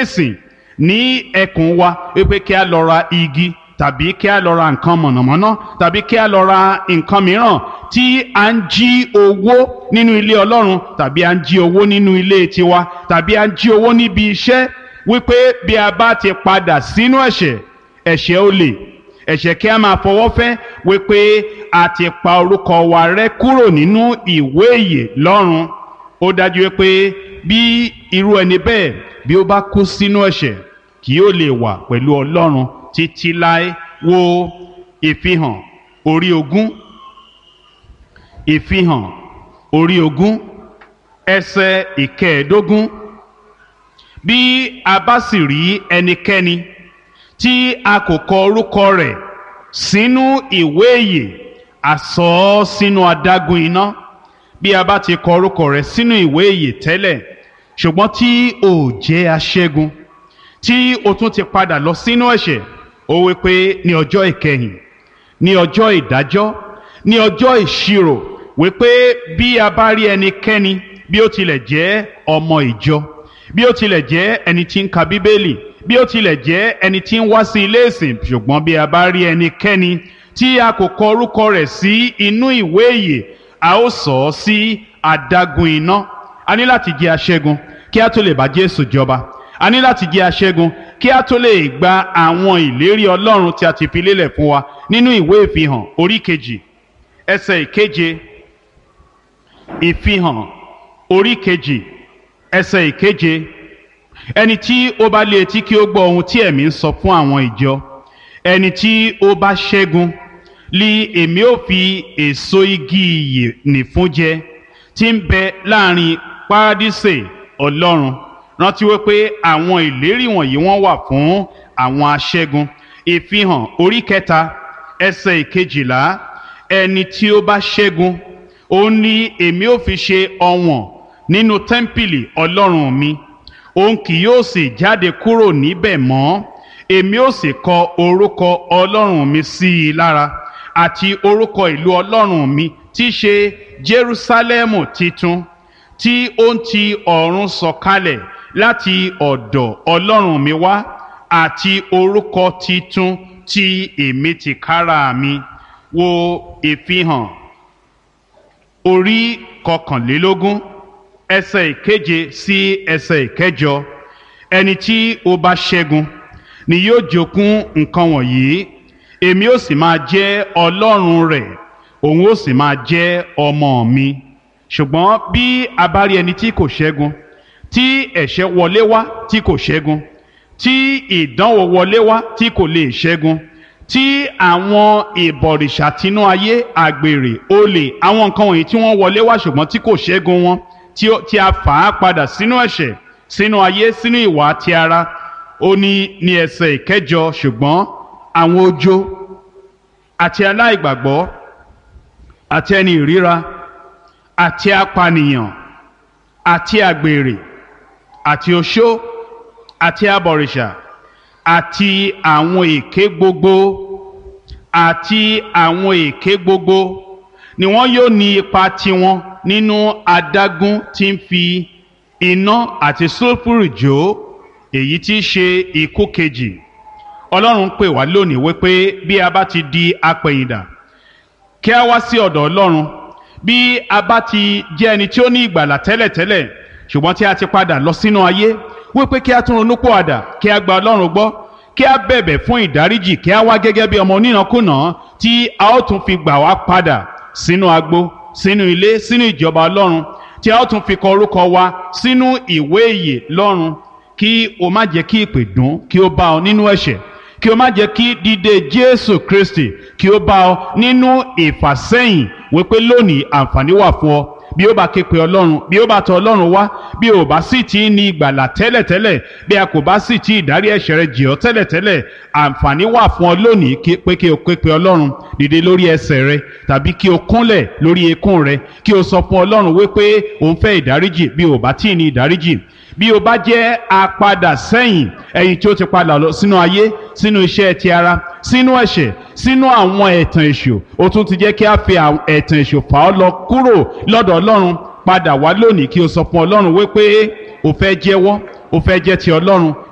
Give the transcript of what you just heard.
ẹ̀sìn ní ẹkùn wa wípé kí a lọ ra igi tàbí kí a lọ ra nǹkan mọ̀nàmọ́ná tàbí kí a lọ ra nǹkan mìíràn tí a ń jí owó nínú ilé ọlọ́run tàbí a ń jí owó nínú ilé tiwa tàbí a ń jí owó níbi iṣẹ́ wípé bí a bá ti padà sínú ẹ̀ṣẹ̀ ẹ̀ṣẹ̀ olè ẹ̀ṣẹ̀ kí a máa fọwọ́ fẹ́ wípé a ti pa orúkọ wa rẹ́ kúrò nínú ìwé ìyè lọ́run ó dájú wípé bí irú ẹni bẹ́ẹ̀ bí ó bá kú sínú ẹ̀ṣẹ̀ kì yóò lè wà pẹ̀lú ọlọ́run títí láé wo ìfihàn orí ogún ìfihàn orí ogún ẹsẹ̀ ìkẹẹ̀ẹ́dógún bí a bá sì rí ẹnikẹ́ni tí a kò kọ orúkọ rẹ̀ sínú ìwé ìyè a sọ ọ́ sínú adágún iná bí a bá ti kọ orúkọ rẹ̀ sínú ìwé ìyè tẹ́lẹ̀ ṣùgbọ́n tí o jẹ́ aṣẹ́gun tí o tún ti padà lọ sínú ẹ̀ṣẹ̀ ó wí pé ní ọjọ́ ìkẹyìn ní ọjọ́ ìdájọ́ ní ọjọ́ ìṣirò wí pé bí a bá rí ẹnikẹ́ni bí ó tilẹ̀ jẹ́ ọmọ ìjọ bí ó tilẹ̀ jẹ́ ẹni tí ń ka bíbélì bí ó tilẹ̀ jẹ́ ẹni tí ń wá sí ilé ìsìn ṣùgbọ́n bí a bá rí ẹnikẹ́ni tí a kò kọ orúkọ rẹ̀ sí inú ìwé ìyè a ó sọ ọ́ sí adágún iná a ní láti jẹ́ aṣẹ́gun kí a tó lè bá Jésù jọba a ní láti jẹ́ aṣẹ́gun kí a tó lè gba àwọn ìlérí Ọlọ́run tí a ti fi lélẹ̀ fún wa nínú ìwé ìfihàn orí kejì ẹsẹ̀ ìkeje ìfihàn orí kejì ẹsẹ̀ ìkeje ẹni tí ó bá lé etí kí ó gbọ́ ohun tí ẹ̀mí ń sọ fún àwọn ìjọ ẹni tí ó bá ṣẹ́gun li èmi ó fi èso igi ìyè nìfún jẹ tí ń bẹ láàrin párádísè Ọlọ́run rántí wípé àwọn ìlérí wọ̀nyí wọ́n wà fún àwọn aṣẹ́gun ìfihàn orí kẹta ẹsẹ̀ ìkejìlá ẹni tí ó bá ṣẹ́gun òun ni èmi ó fi ṣe ọ̀wọ̀n nínú tẹ́ḿpìlì ọlọ́run mi òun kì yóò sì jáde kúrò níbẹ̀ mọ́ èmi ó sì kọ orúkọ ọlọ́run mi sí i lára àti orúkọ ìlú ọlọ́run mi tí í ṣe Jerúsálẹ́mù titun tí ó ń ti ọ̀run sọ̀kalẹ̀ láti ọ̀dọ̀ ọlọ́run mi wá àti orúkọ titun tí èmi ti kára mi wo ìfihàn orí kọkànlélógún ẹsẹ̀ ìkeje sí ẹsẹ̀ ìkẹjọ ẹni tí ó bá ṣẹ́gun ni yóò jogún nǹkan wọ̀nyí èmi ó sì máa jẹ́ ọlọ́run rẹ̀ òun ó sì máa jẹ́ ọmọ mi ṣùgbọ́n bí a bá rí ẹni tí kò ṣẹ́gun tí ẹ̀ṣẹ̀ wọlé wá tí kò ṣẹ́gun tí ìdánwò wọlé wá tí kò lè ṣẹ́gun tí àwọn ìbọ̀rìṣà tinú ayé àgbèrè olè àwọn nǹkan wọ̀nyí tí wọ́n wọlé wá ṣùgbọ́n tí kò ṣẹ́gun wọn tí a fà á padà sínú ẹ̀ṣẹ̀ sínú ayé sínú ìwà ti ara ó ní ní ẹsẹ̀ ìkẹjọ ṣùgbọ́n àwọn ojo àti aláìgbàgbọ́ àti ẹni ìríra àti apànìyàn àti àgbèrè àti oṣó àti abọ̀rìṣà àti àwọn èké gbogbo àti àwọn èké gbogbo ni wọn yóò ní ipa tiwọn nínú adágún tí ń fi iná àti sulfuru jó èyí tí í ṣe ikú kejì ọlọ́run pè wá lónìí wípé bí a bá ti di apẹ̀yìndà kí a wá sí ọ̀dọ̀ ọlọ́run bí a bá ti jẹ́ ẹni tí ó ní ìgbàlà tẹ́lẹ̀tẹ́lẹ̀ ṣùgbọ́n tí a ti padà lọ sínú ayé wípé kí a tún ronú pòwàdà kí a gba ọlọ́run gbọ́ kí a bẹ̀bẹ̀ fún ìdáríjì kí a wá gẹ́gẹ́ bí ọmọ onínàkúnà tí a ó tún fi gbà wá padà sínú agbo sínú ilé sínú ìjọba ọlọ́run tí a ó tún fi kọ orúkọ wa sínú ìwé ìyè lọ́run kí o má jẹ́ kí ìpè dùn kí o bá ọ nínú ẹ̀ṣẹ̀ kí o má jẹ́ kí dídé jésù kristi kí o bá ọ nínú ìfàsẹ́yìn wípé lónìí àǹfààní wà fún ọ bí ó bá ké pe ọlọ́run bí ó bá tọ̀ ọlọ́run wá bí ó bá sì ti ní ìgbàlà tẹ́lẹ̀tẹ́lẹ̀ bí a kò bá sì ti ìdárí ẹ̀ṣẹ̀ rẹ jì ọ́ tẹ́lẹ̀tẹ́lẹ̀ àǹfààní wà fún ọ lónìí pé kí o ké pe ọlọ́run dìde lórí ẹsẹ̀ rẹ tàbí kí o kúnlẹ̀ lórí eékún rẹ kí o sọ fún ọlọ́run wípé o ń fẹ́ ìdáríjì bí ó bá tí ì ní ìdáríjì bí o bá jẹ́ apadà sẹ́yìn ẹ̀yìn tí ó ti padà lọ sínú ayé sínú iṣẹ́ ti ara sínú ẹ̀ṣẹ̀ sínú àwọn ẹ̀tàn èṣù ó tún ti jẹ́ kí a fi ẹ̀tàn èṣù fà ọ́ lọ kúrò lọ́dọ̀ ọlọ́run padà wá lónìí kí o sọ fún ọlọ́run wípé o fẹ́ jẹ́wọ́ o fẹ́ jẹ́ ti ọlọ́run